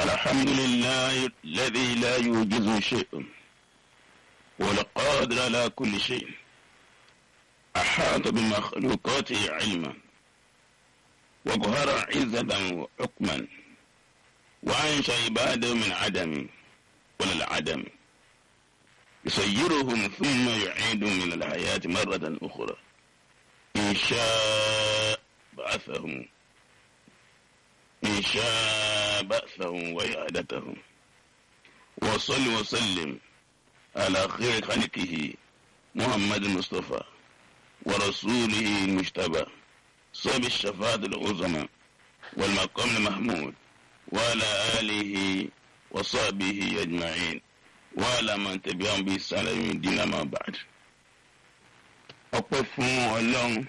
الحمد لله الذي لا يوجز شيء والقادر على كل شيء أحاط بمخلوقاته علما وقهر عزة وحكما وأنشأ عباده من عدم ولا العدم يسيرهم ثم يعيدهم من الحياة مرة أخرى إن شاء بعثهم إن شاء بأسهم وإعادتهم وصل وسلم على خير خلقه محمد المصطفى ورسوله المجتبى صاب الشفاعة العظمى والمقام المحمود وعلى آله وصحبه أجمعين وعلى من تبعهم بإحسان يوم الدين أما بعد ọpẹ́ fún Ọlọ́run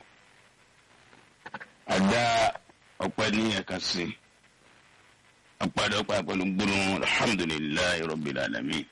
àdá ọpẹ́ ní ẹ̀ka sí apàdé ọpẹ́ pẹ̀lú gbólóhùn alhamdulilayi rabbil alamin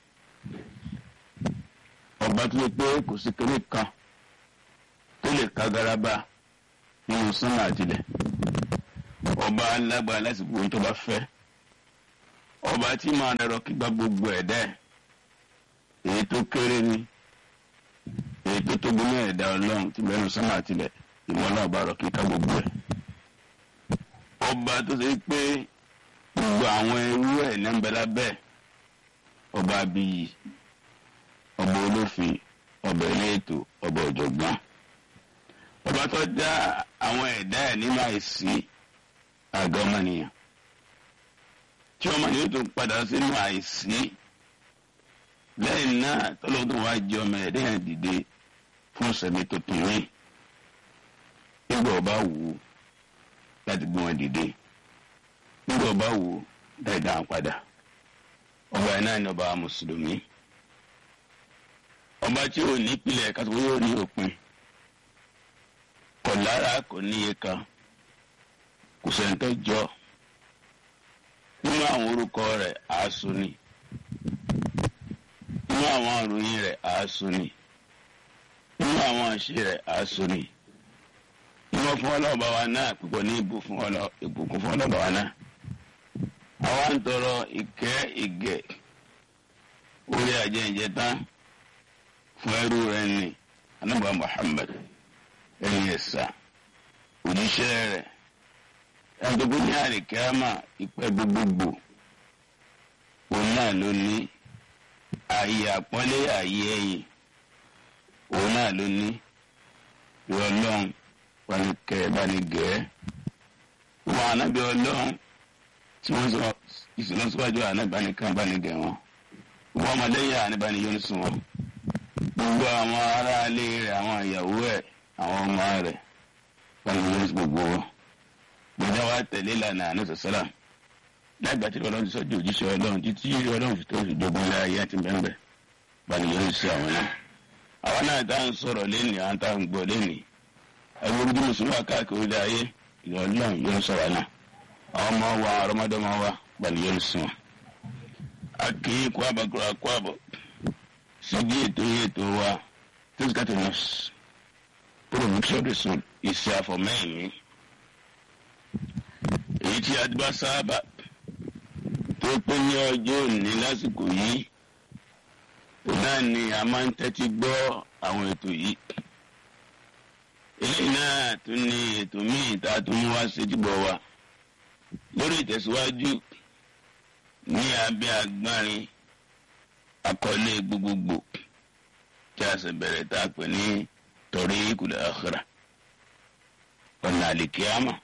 ọba tó yẹ pé kò sí kéré kan tó lè ka garaba nínú sánmà àtìlẹ̀ ọba alágbára lásìkò ohun tó bá fẹ́ ọba tí máa dẹrọ kígbà gbogbo ẹ̀dá ẹ̀ èyí tó kéré ni èyí tó tóbi ní ẹ̀dá ọlọ́run tí bẹ́ẹ̀ nù sánmà àtìlẹ̀ ìwọ náà bá rọ kíkà gbogbo ẹ̀ ọba tó ṣe pé gbogbo àwọn irú ẹ̀ ní ẹ̀ńbẹ́lá bẹ́ẹ̀ ọba abiyì ọba olófin ọba eléètò ọba ọ̀jọ̀gbọ́n ọba tó dá àwọn ẹ̀dá ẹ̀ nínú àìsí àgọ́ ọmọnìyàn tí ọmọnìyàn tó padà sínú àìsí lẹ́yìn náà tọ́lọ́wọ́ tó wá jẹ́ ọmọ ẹ̀dá yẹn dìde fún sẹ̀mí tuntun ní nígbà ọba wù ú láti gbé wọn dìde nígbà ọba wù ú láti dá wọn padà ọba yẹn náà ní ọba mùsùlùmí ọba tí ò ní ìpìlẹ̀ kátó yóò ní òpin kò lára kò níye kan kò sẹ́ńtọ́ jọ nínú àwọn orúkọ rẹ̀ àásù ni nínú àwọn àròyìn rẹ̀ àásù ni nínú àwọn àṣẹ rẹ̀ àásù ni nínú fún ọlọ́ọ̀bá wa náà púpọ̀ ní ìbùkún fún ọlọ́ọ̀bá wa náà àwa ń tọrọ ìkẹ́ ìgẹ̀ orí àjẹjẹ tán fún ẹrú rẹ̀ ní anábà Muhammad ẹni ẹ̀sà òjíṣẹ́ rẹ̀ ẹ̀dọ́gbọ́n ní àríkẹ́ámà ìpẹ́ gbogbogbò òun náà ló ní ààyè àpọ́nlé ààyè ẹ̀yìn òun náà ló ní ìwọ ọlọ́run panikẹ́ banigẹ́ wọn ànábì ọlọ́run tí wọ́n sọ ìsìlọ́síwájú ànábànìkan banigẹ́ wọn wọn ọmọlẹ́yìn ànábànìyọ́n sùn wọn gbogbo àwọn aráalé rẹ̀ àwọn ìyàwó ẹ̀ àwọn ọmọ rẹ̀ banigẹ́ gbogbo wọn gbọdọ wa tẹ̀lé ìlànà ànáṣẹ sọlá lágbà tí Ọlọ́run ti sọ di òjíṣẹ́ Ọlọ́run títí Ọlọ́run fi tó fi dogun ilé ayé àti bẹ́ẹ̀ bani yóò ṣe àwọn náà àwọn náà tá à ń sọ̀rọ̀ lẹ́nìí àwọn tá à ń gbọ́ lẹ́nìí ẹgbẹ́ orí mùsùlùmí káàkiri ilé ayé ìlú Ọlọ́run yóò sọ̀rọ̀ náà àwọn ọmọ wa ọmọdéọmọ wa bani yóò sìn wọn. a kì í kó àbàkùrọ̀ àkó àbọ̀ síbi ètò ètò wa tẹ́síkàtì nọ́ọ̀sì promotion ìṣe àfọ̀mẹ́ẹ̀mí èyí tí a bá sábà tó pé ní ọjọ́ òní lásìkò yìí náà ni a máa ń tẹ́tí gbọ́ àwọn ètò yìí eléyìí náà tún ní ètò míì tá a tún wá séjúbọ̀ wa lórí ìtẹ̀síwájú ní abẹ́ agbárin àkọlé gbogbogbò tí a sì bẹ̀rẹ̀ tá a pè ní tariqul akhirah ọ̀nà àlìkíyàmà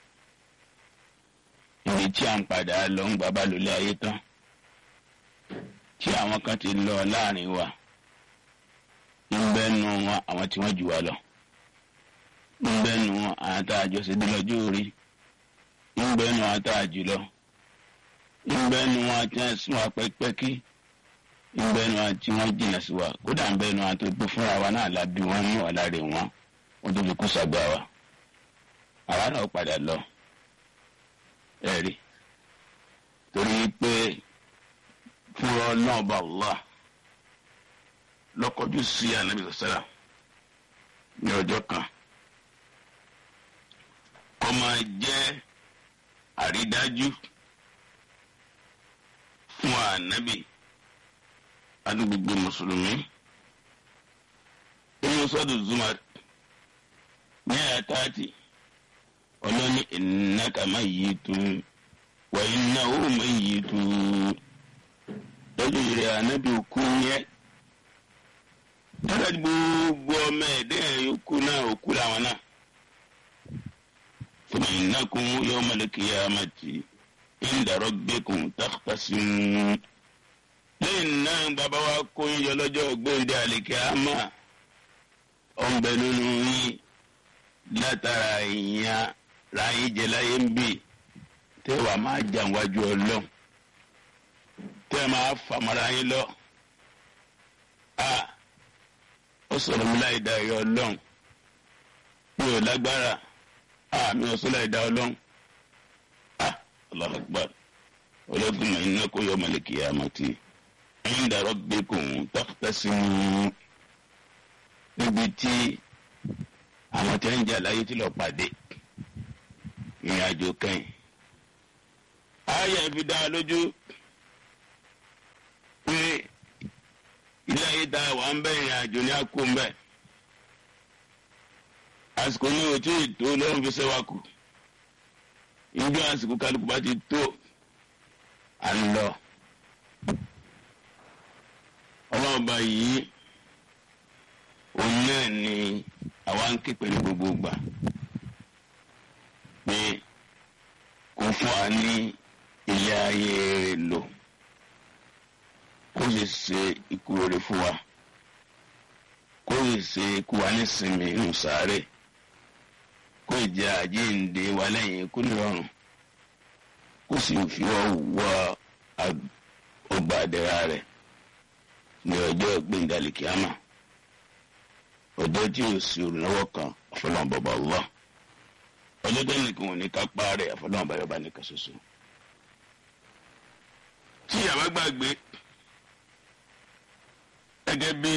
ibi tí a ń padà lọ ń gbà bá lólé ayé tán tí àwọn kan ti lọ láàrin wa ń bẹ́nu wọn àwọn tí wọ́n jù wá lọ ń bẹ́nu wọn àwọn tá a jọ ṣe dé lọ́jọ́ orí ń bẹ́nu wọn tá a jù lọ ń bẹ́nu wọn tí wọ́n sún wa pẹ́kipẹ́kí ń bẹ́nu wọn tí wọ́n jìnnà sí wa kódà ń bẹ́nu wọn tó gbé fúnra wa náà lábí wọn ní ọ̀làrè wọn wọ́n tó fi kú sàgbà wa àwa náà padà lọ ẹ̀rí torí pé fúnra náà bá Allah lọ́kọ̀ọ́jú sí ànábì sọ́sẹ́rà ní ọjọ́ kan kọ́ máa jẹ́ àrídájú ànábì àti gbogbo mùsùlùmí inú sọ́dọ̀ zumar ní àtàtì ọlọ́ni innaka mayyitun wa innahu mayyitun lọ́jọ́ ìrẹ̀ ànábì òkú yẹn tọ́lá gbogbo ọmọ ẹ̀dẹ́ yòókù náà òkú làwọn náà thumma innakum yawmal qiyamati inda rabbikum takhtasimun lẹ́yìn náà bàbá wa kó yín yọ lọ́jọ́ gbòǹde àlìkíyàmá ọ̀nbẹ nínú yín látara ìyàn ráyé jẹ láyé ń bì tẹ́ wàá máa jà wájú ọlọ́run tẹ́ máa fàmọ́ra yín lọ. ó sọ̀rọ̀ mi láì dá ẹ̀yọ ọlọ́run mi ò lágbára mi ò sọ láì dá ọlọ́run. Allahu Akbar ọlọ́dún mọ̀ iná kó yọ mọ̀lẹ́kì àmọ́tí inda rabbikum takhtasimun níbi tí àwọn tí ń jà láyé tí lọ pàdé ìrìn àjò kẹ́yìn. ayé fi dá a lójú pé ilé ayé tá a wà ń bẹ ìrìn àjò ní àkó ń bẹ àsìkò ní òtún ètò lọ́rùn fi ṣẹ́wà kù ìjọ àsìkò kálukú bá ti tó à ń lọ ọlọ́ọ̀bá yìí òun náà ni àwa ń ké pẹ̀lú gbogbo gbà pé kó fún wa ní ilé ayé rẹ̀ lò kó lè ṣe ikú rere fún wa kó lè ṣe ikú wa nísinmi inú sáré kó jẹ àjíǹde wa lẹ́yìn ikú nírọ̀rùn kó sì fi ọ wọ ọgbà àdẹ̀rà rẹ̀ ní ọjọ́ gbẹ̀ngàlì kíámà ọjọ́ tí o sì olùnáwó kan àfọlọ́n bàbá Allah ọjọ́ tó nìkan ò ní ká parẹ́ àfọlọ́n bàbá bá nìkan ṣoṣo. tí yàrá gbàgbé gẹ́gẹ́ bí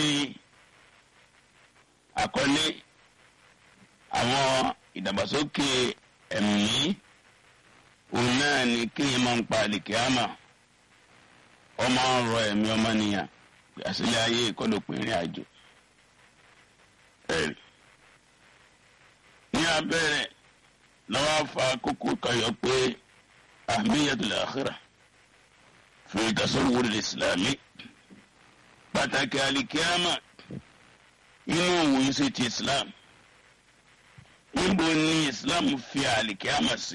àkọlé àwọn ìdàgbàsókè ẹ̀mí òun náà ni kéèyàn máa ń pa àlìkíámà ọmọ ń rọ ẹ̀mí ọmọnìyàn àṣìlẹ̀ ayé ìkọlùpọ̀ ìrìn àjò ẹ̀rí. ní abẹ́rẹ́ lọ́wọ́ fa kókó kayọ̀ pé ahmiyatul akhirah fi tasawwur al-islami pàtàkì alikiyama inú òun sí ti islam níbo ni islam fi alikiyama sí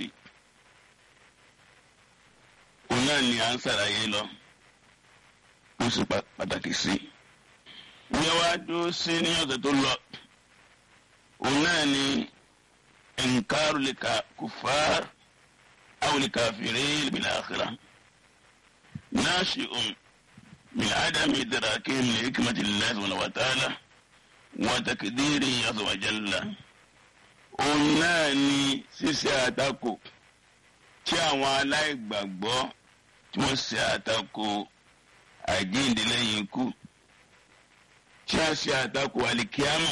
òun náà ni à ń sàlàyé lọ ó sì pàtàkì sí ìyẹn wá dúró sí ní ọ̀sẹ̀ tó lọ òun náà ni ẹnkaru lè ka kufar àwọn lè kafirin bil akhirah nashi'un min adami idrakin li hikmati Allah subhanahu wa ta'ala wa takdiri azza wa jalla òun náà ni ṣíṣe àtakò tí àwọn aláìgbàgbọ́ tí wọ́n ṣe àtakò àjíǹde lẹ́yìn ikú tí a ṣe àtakò àlìkíámà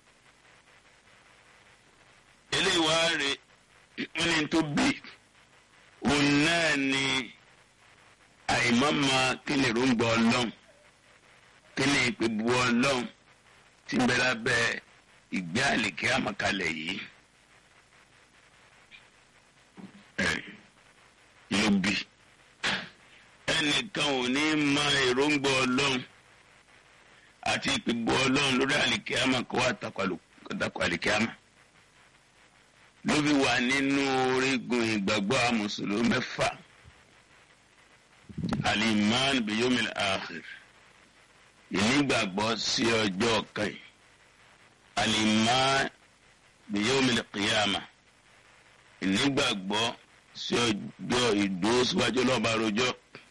eléyìí wá rè wọ́n ní tó bí òun náà ni àìmọ́mọ́ kí ni èròǹgbà ọlọ́run kí ni ìpèbù ọlọ́run tí ń bẹ lábẹ́ ìgbé àlìkíámà kalẹ̀ yìí ló bí ẹnìkan ò ní mọ èròǹgbà ọlọ́run àti ìpèbù ọlọ́run lórí àlìkíámà kó wá takò àlìkíámà ló fi wà nínú orígun ìgbàgbọ́ àmùsùlùmí mẹ́fà alimán biyomil akhir ìnígbàgbọ́ sí ọjọ́ kan alimán biyomil qiyama ìnígbàgbọ́ sí ọjọ́ ìdúró síwájú lọ́ba rojọ́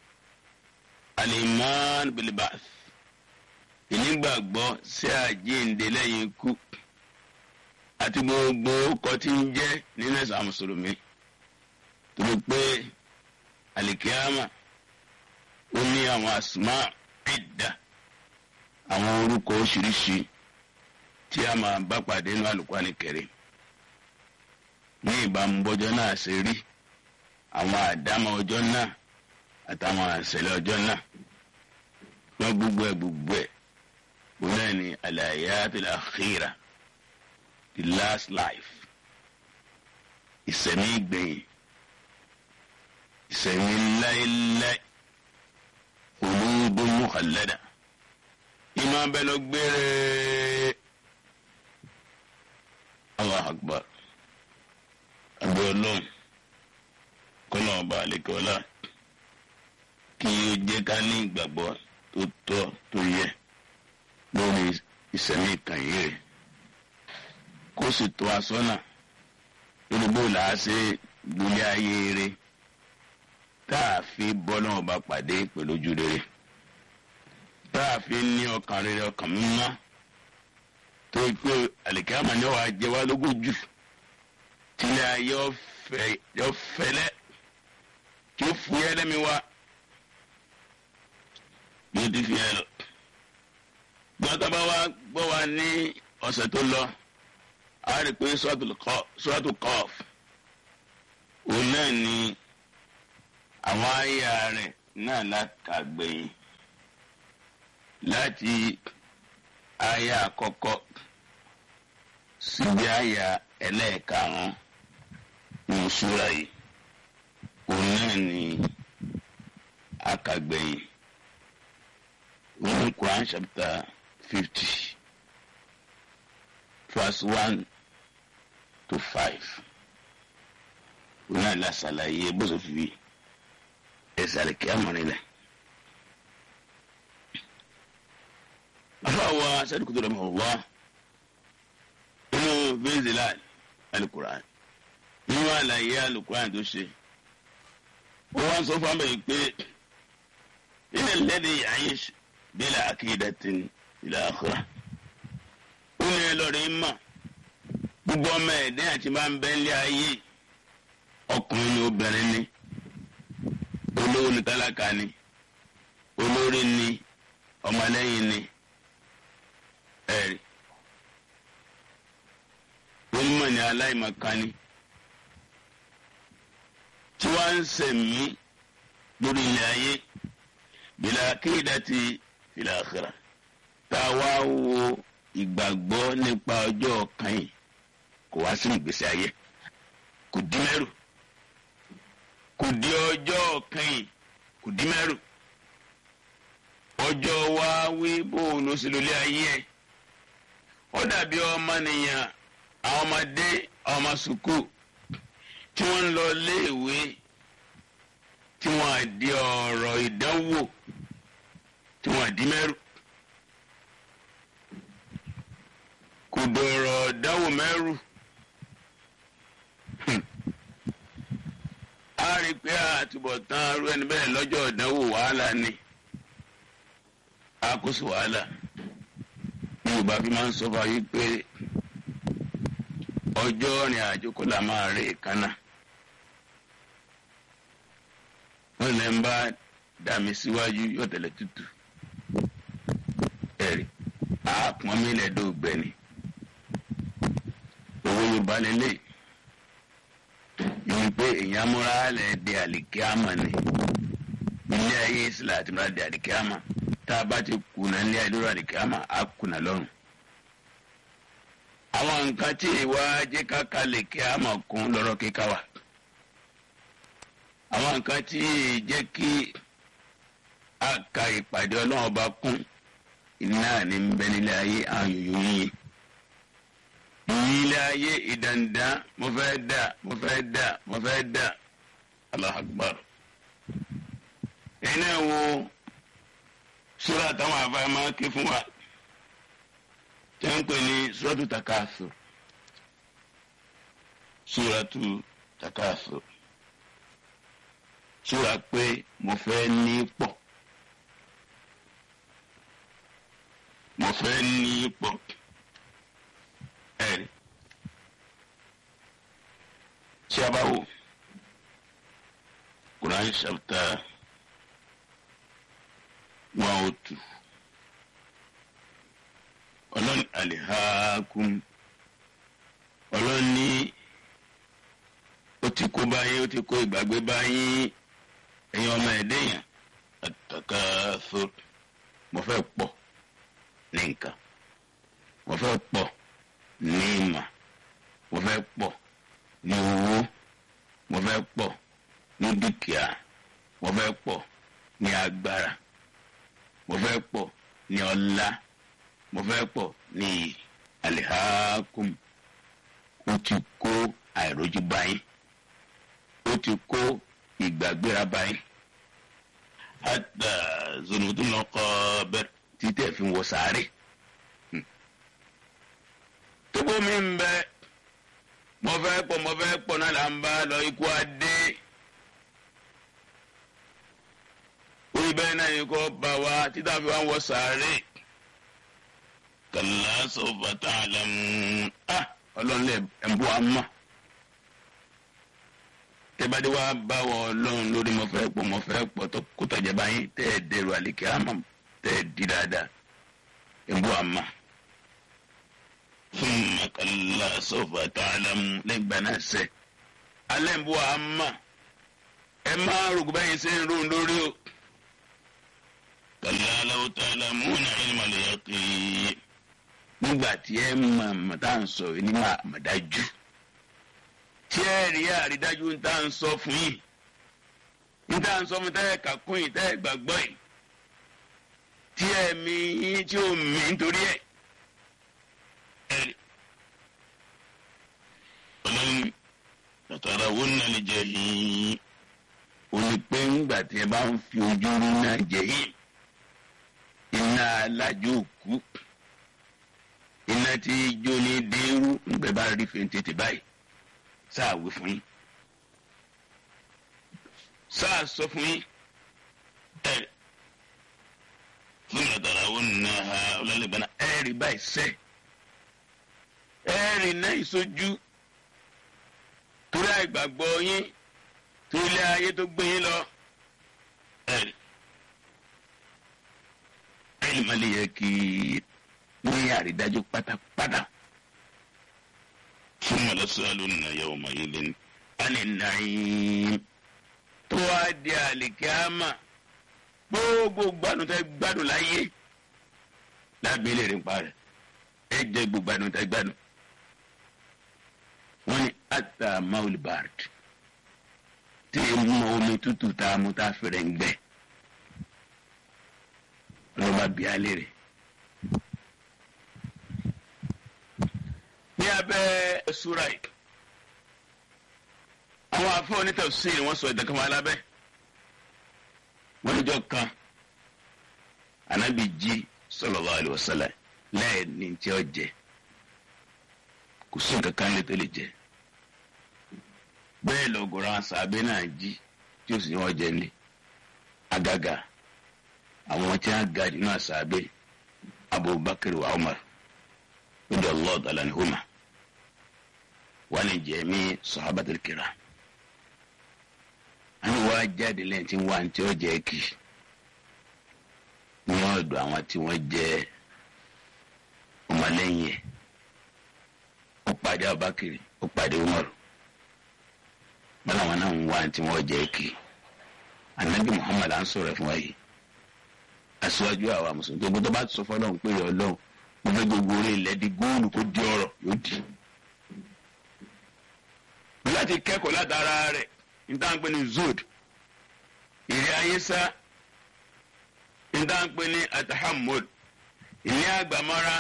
alimán bilbath ìnígbàgbọ́ sí àjíǹde lẹ́yìn ikú àti gbogbo ọkọ̀ tí ń jẹ́ nínú ẹ̀sán mùsùlùmí tó lè pé àlìkíyàmà ó ní àwọn àsùnmá ẹ̀dá àwọn orúkọ oríṣiríṣi tí a máa bá pàdé nínú Al-Qur'ani Karim ní ìbámu bọ́jọ́ náà ṣe rí àwọn àdámọ̀ ọjọ́ náà àtàwọn àṣẹlẹ̀ ọjọ́ náà wọ́n gbogbo ẹ̀ gbogbo ẹ̀ wọ́n náà ní al-hayatul akhira the last life ìsẹ̀mí ìgbẹ̀yìn ìsẹ̀mí láéláé olóńgbò mukhallada ìmọ̀ abẹ́ lọ gbére Allah akbar àbí ọlọ́run kọ́nà ọba àlekọ́lá kí ó jẹ́ ká ní ìgbàgbọ́ tó tọ́ tó yẹ lórí ìsẹ̀mí ìkànnì rẹ̀ kó sì tó asọ́nà lórí bó làá ṣe gbélé ayé rẹ̀ tá a fi bọ́ náà bá pàdé pẹ̀lú ojú rere tá a fi ní ọkàn rere ọkàn mímọ́ tó yẹ pé àlìkámà ni wàá jẹ wá lógún jù tílẹ̀ ayé yọ fẹlẹ́ tí ó fúyẹ́ lẹ́mi wá bí ó ti fi ẹ lọ. gbọ́dọ̀ bá wa gbọ́ wa ní ọ̀sẹ̀ tó lọ a rí i pé sọ́ọ̀tù kọ́ọ̀f òun náà ni àwọn àyà rẹ̀ náà lákàgbẹ̀yìn láti àyà àkọ́kọ́ síbi àyà ẹlẹ́ẹ̀karùn-ún nínú súra yìí òun náà ni àkàgbẹ̀yìn ní Quran chapter fifty verse one to five òun náà la ṣàlàyé bó ṣe fi ẹsẹ̀ àlèkè amọ̀rinlẹ̀. afáwa sẹ́dúkú tó dọ̀mọ̀ wá inú bẹ́ẹ̀zìlá alukur'an nínú àlàyé alukur'an tó ṣe ó wá ń sọ fún abẹ́yìn pé ilé lẹ́dí ya'ish bila aqidatin ila akhirah ó ní ẹlọ́rin mọ̀ gbogbo ọmọ ẹ̀dẹ́ àti máa ń bẹ́ ń lé ayé ọkùnrin ni obìnrin ni olówó ni tálákà ni olórí ni ọmọlẹ́yìn ni ẹ̀rí onímọ̀ ni aláìmọ̀kan ni tí wọ́n ń sẹ̀mí lórí ilẹ̀ ayé bìlà akéèdàtì fil akhirah tá a wá wo ìgbàgbọ́ nípa ọjọ́ kan yìí kò wá sí ìgbésí ayé kò dín mẹ́rù kò di ọjọ́ kan yìí kò dín mẹ́rù ọjọ́ wa wí bóun ló sì lólé ayé ẹ̀ ó dàbí ọmọnìyàn àwọn ọmọdé àwọn ọmọ sùkúù tí wọ́n ń lọ léèwé tí wọ́n á di ọ̀rọ̀ ìdánwò tí wọ́n á di mẹ́rù kò dọ̀rọ̀ ìdánwò mẹ́rù a rí i pé àtúbọ̀tán arú ẹni bẹ́ẹ̀ lọ́jọ́ ìdánwò wàhálà ni àkóso wàhálà ní yorùbá fi máa ń sọ fún ayé pé ọjọ́ rìn àjò kó là máa rí ìkànnà wọ́n lè ń bá dàmí síwájú yóò tẹ̀lé tútù ẹ̀rí àpọ́n mi lẹ́dọ̀ọ́gbẹ́ ni owó yorùbá lélẹ́yìí yìí pé èèyàn múra lẹ̀ di àlìkíámà ni ilé ayé ìsìlẹ̀ àti múra di àlìkíámà tá a bá ti kùnà ilé ayé lórí àlìkíámà á kùnà lọ́rùn. àwọn nǹkan tí ìwà jẹ́ káka lè kíámà kún lọ́rọ̀ kíkà wà. àwọn nǹkan tí jẹ́ kí a ka ìpàdé ọlọ́run bá kún iná ní bẹ nílé ayé àwọn yòyó yìí ilé ayé ìdàndàn mo fẹ́ dà mo fẹ́ dà mo fẹ́ dà Allahu Akbar. ẹ̀yin náà wo sura táwọn afáyà máa ké fún wa tí wọ́n ń pè ní suratu Takathur suratu Takathur sura pé mo fẹ́ ní pọ̀ mo fẹ́ ní pọ̀ ẹ̀rí tí a bá wò Quran chapter one oh two ọlọ́ni alihaakum ọlọ́ni ó ti kó báyìí ó ti kó ìgbàgbé báyìí ẹ̀yin ọmọ ẹ̀dẹ́ yẹn at-takathur mo fẹ́ pọ̀ ní nǹkan mo fẹ́ pọ̀ ní ìmọ̀ mo fẹ́ pọ̀ ní owó mo fẹ́ pọ̀ ní dúkìá mo fẹ́ pọ̀ ní agbára mo fẹ́ pọ̀ ní ọlá mo fẹ́ pọ̀ ní alihakum ó ti kó àìrójú báyìí ó ti kó ìgbàgbéra báyìí hata zonudunlọ kọ bẹ́ẹ̀ títẹ̀ fi wọ sáré tókò mi ń bẹ mo fẹ́ pọ̀ mo fẹ́ pọ̀ náà là ń bá lọ ikú adé orí bẹ́ẹ̀ náà yìí kọ́ bá wa títà fi wá wọ sáré kàlá sọ̀fà tá a lẹ̀ mú ah ọlọ́run lẹ̀ ẹ̀ ń bọ́ a mọ̀ tẹ́bàdé wa bá wọ ọlọ́run lórí mo fẹ́ pọ̀ mo fẹ́ pọ̀ tó kó tọ̀jẹ̀ báyìí tẹ́ ẹ̀ dẹrù àlèkè àmọ́ tẹ́ ẹ̀ di dáadáa ẹ̀ ń bọ́ a mọ̀ fún kàlá sọ̀fà tá a lẹ̀ mú lẹ́gbàá náà sẹ́ alẹ́ ń bọ́ a mọ̀ ẹ máa rògbò báyìí ṣe ń ro lórí o kàlá aláwọ̀ tá a lẹ̀ mú náà ẹ̀ máa lè yẹ kí nígbà tí ẹ mọ̀ mọ̀ tá à ń sọ ní màdájú tí ẹ rí àrídájú ń tá à ń sọ fún yìí ń tá à ń sọ fún tẹ́ ẹ kà kún yìí tẹ́ ẹ gbàgbọ́ yìí tí ẹ mi yín tí ó mi nítorí ẹ ẹ rí ọlọ́run tàtàrà owó náà lè jẹ yìí ó ní pé ńgbà tí ẹ bá ń fi ojú rí náà jẹ yìí iná alájò òkú iná tí jó ní dérú ńgbẹ bá rí fèntètè báyìí sáà wí fún yín sáà sọ fún yín ẹ fún ìrọ̀tàrà owó nínú ha ọlọ́lẹ́gbẹ̀ẹ́ ẹ rí báyìí sẹ́ ẹ rí náà ìsojú torí àìgbàgbọ́ yín torí ilé ayé tó gbé yín lọ ẹ rí ẹ lè má lè yẹ kí ní àrídájú pátápátá fún mọlẹsọlù nàyẹ ọmọ yìí lẹnu àní nàyìn tó wá di àlìkíámà gbogbo gbádùn tẹ gbádùn láyé lábẹ́ lè rí pa rẹ̀ ẹ jẹ́ gbogbo gbádùn tẹ gbádùn wọ́n ní ata maul bard tí ẹ mú omi tútù tá a mú tá a fẹrẹ̀ ń gbẹ lọ́ba bíi alẹ́ rẹ̀. ní abẹ́ sura yìí àwọn afọ onítafsiri wọ́n sọ ìdàkàmọ́ alábẹ́ wọ́n níjọ́ kan anabi jí sallallahu alaihi wasallam lẹ́yìn ní tí ó jẹ kò sí nǹkan kan lè tó lè jẹ bẹ́ẹ̀ lọ́gọ̀rọ̀ àwọn sàbẹ̀ náà jí tí ó sì ní wọ́n jẹ ní agaga àwọn tí wọ́n ga nínú àsàbẹ̀ abubakar wa umar radi allah ta'ala anhuma wani jẹmi sahabatul kiram àwọn wa jáde lẹ́yìn tí wọ́n ti ọjà kì ní ọ̀dọ̀ àwọn tí wọ́n jẹ́ ọmọlẹ́yìn ẹ̀ ó pàdé abakiri ó pàdé umaru bala wọn náà ń wá tí wọ́n jẹ́ kì anabi muhammad à ń sọ̀rọ̀ fún wa yìí aṣíwájú àwa mùsùlùmí tó gbọ́dọ̀ bá sọ fọlọ́run pé ọlọ́run mo fẹ́ gbogbo orí ilẹ̀ di góòlù kó di ọ̀rọ̀ yóò di. láti kẹ́kọ̀ọ́ látara rẹ̀ nítaǹpẹ́ ní zod ìrẹ́ ayé sá nítaǹpẹ́ ní atahamud ìní àgbàmọ́ra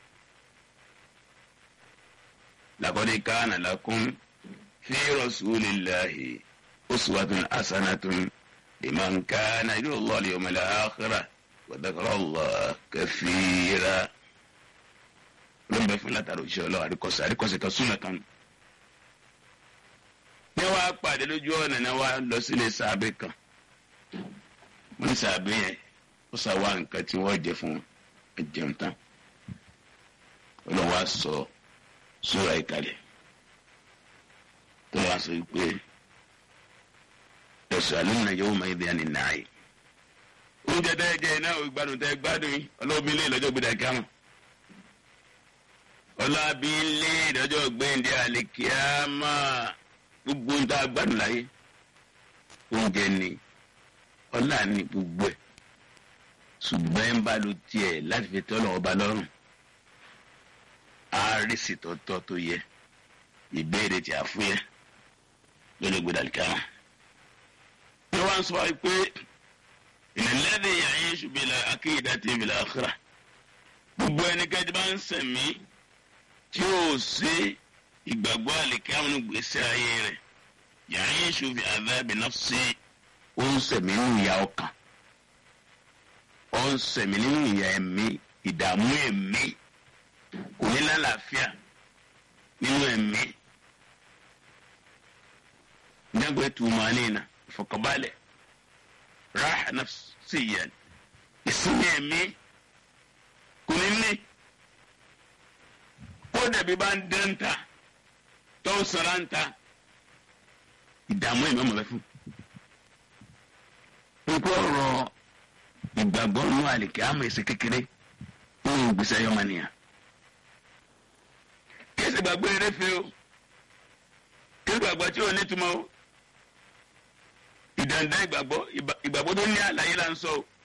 laqad kana lakum fi rasulillahi uswatun hasanatun liman kana yarju Allaha al-yawmal akhira wa dhakara Allaha kathira ló ń bẹ fún látara òṣìṣẹ́ ọlọ́run àríkọ́sẹ̀ àríkọ́sẹ̀ kan súnmọ́ kan. ní wàá pàdé lójú ọ̀nà náà wàá lọ sílé sàbẹ̀ kan wọ́n ní sàbẹ̀ yẹn ó sàwá nǹkan tí wọ́n jẹ fún ẹ̀jẹun tán ọlọ́run wàá sọ sóra ìkàlẹ̀ tó wàá sọ pé ẹ̀sọ́ àlùmọ̀ yóò máa ń bí ẹni náà yìí oúnjẹ tẹ́ ẹ jẹ náà ìgbádùn tẹ́ ẹ gbádùn yìí ọlọ́run ilé ìlọ́jọ́ gbẹdẹ kíámù ọlábí ilé ìdájọ́ gbẹ̀ǹdẹ̀ àlèkíámà gbogbo ń tá a gbádùn láyé oúnjẹ ni ọlá ní gbogbo ẹ̀ ṣùgbọ́n ẹ̀ ń bá lo tiẹ̀ láti fi tọ́lọ̀ ọba lọ́rùn àárísì tọ́tọ́ tó yẹ ìbéèrè tí a fún yẹ lórí gbẹdàlíkà wọn. ní wọ́n sọ pé ìnìlẹ́dẹ̀ yàyé ṣùgbọ́n akéyìdá ti ń bìlà àkàrà gbogbo ẹnikẹ́ni bá ń sẹ̀mí tí ó ṣe ìgbàgbọ́ àlèkè àwọn ìgbésẹ̀ ayé rẹ̀ yàyé ṣùgbọ́n àdábì náà ṣe ó ń sẹ̀mí nínú ìyà ọkàn ó ń sẹ̀mí nínú ìyà ẹ̀mí ìdààmú ẹ̀mí kò ní lálàáfíà nínú ẹ̀mí nyagbe tumanina ìfọ̀kànbalẹ̀ raha nafsiyan ìsinmi ẹ̀mí kò ní ní kó dàbí bá ń dẹ́ńtà tó ń sọ̀rọ̀ ń ta ìdààmú ẹ̀mí ọmọ bẹ fún. pípọ́ ọ̀rọ̀ ìgbàgbọ́ nínú àlìkẹ́ àmọ́ èsì kékeré nínú ìgbésí ayé ọmọnìyàn. kí ẹsẹ̀ gbàgbé rẹ fẹ́ o kí ẹsẹ̀ gbàgbọ́ tí ò ní túmọ̀ o ìdàndá ìgbàgbọ́ ìgbàgbọ́ tó ní àlàyé là ń sọ o